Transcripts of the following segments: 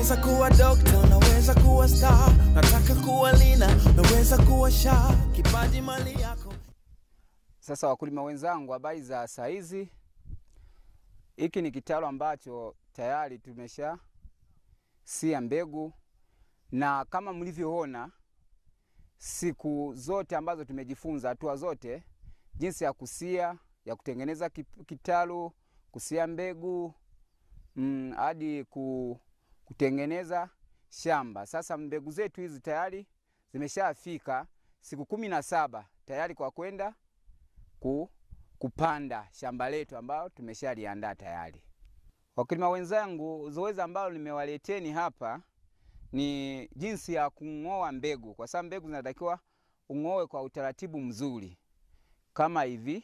Unaweza kuwa dokta, unaweza kuwa star, nataka kuwa lina, unaweza kuwa sha, kipaji mali yako. Sasa wakulima wenzangu, habari za saa hizi. Hiki ni kitalu ambacho tayari tumesha sia mbegu, na kama mlivyoona siku zote ambazo tumejifunza, hatua zote, jinsi ya kusia, ya kutengeneza kip- kitalu, kusia mbegu mm, hadi ku, kutengeneza shamba. Sasa mbegu zetu hizi tayari zimeshafika siku kumi na saba tayari kwa kwenda ku, kupanda shamba letu ambalo tumeshaliandaa tayari. Wakulima wenzangu, zoezi ambalo nimewaleteni hapa ni jinsi ya kung'oa mbegu, kwa sababu mbegu zinatakiwa ung'oe kwa utaratibu mzuri kama hivi.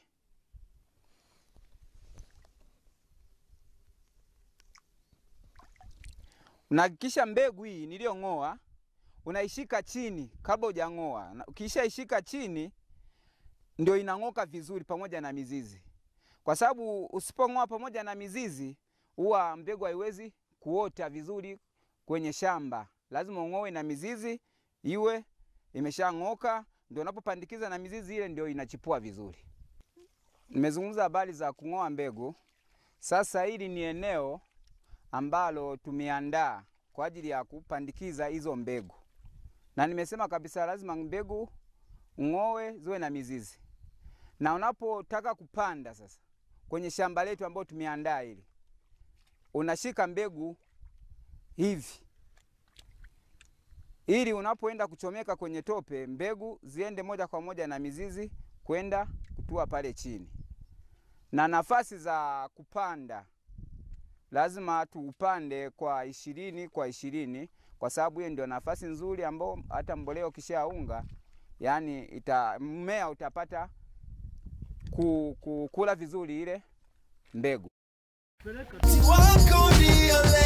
Unahakikisha mbegu hii niliyong'oa unaishika chini kabla hujang'oa. Na Ukishaishika chini ndio inang'oka vizuri pamoja na mizizi, kwa sababu usipong'oa pamoja na mizizi huwa mbegu haiwezi kuota vizuri kwenye shamba. Lazima ung'oe na mizizi iwe imeshang'oka, ndio unapopandikiza na mizizi ile ndio inachipua vizuri. Nimezungumza habari za kung'oa mbegu. Sasa hili ni eneo ambalo tumeandaa kwa ajili ya kupandikiza hizo mbegu, na nimesema kabisa lazima mbegu ng'owe ziwe na mizizi. Na unapotaka kupanda sasa kwenye shamba letu ambalo tumeandaa hili, unashika mbegu hivi ili unapoenda kuchomeka kwenye tope, mbegu ziende moja kwa moja na mizizi kwenda kutua pale chini. Na nafasi za kupanda lazima tuupande kwa ishirini kwa ishirini kwa sababu hiyo ndio nafasi nzuri ambao hata mbolea ukishaunga yani ita, mmea utapata ku, ku, kula vizuri ile mbegu. Wako ndio